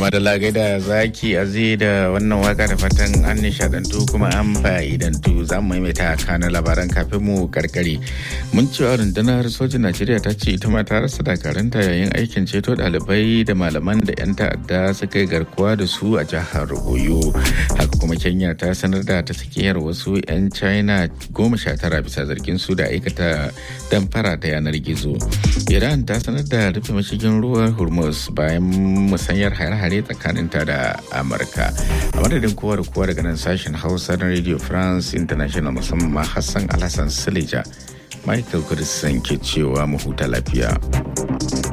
Tuma da lagai da zaki azi da wannan waka da fatan an nishadantu kuma an fa'idantu za mu maimaita kanan labaran kafin mu karkare. Mun cewa rundunar sojin Najeriya ta ce ita ma ta rasa dakaranta yayin aikin ceto ɗalibai da malaman da 'yan ta'adda suka yi garkuwa da su a jihar Oyo. Haka kuma Kenya ta sanar da ta tsakiyar wasu 'yan China goma sha tara bisa zargin su da aikata damfara ta yanar gizo. Iran ta sanar da rufe mashigin ruwan Hormuz bayan musanyar hare-hare tsakaninta da Amurka. A madadin kowa da kowa daga nan sashen Hausa na Radio France International musamman Hassan Alhassan Silija. Michael Kudisan ke cewa mu huta lafiya.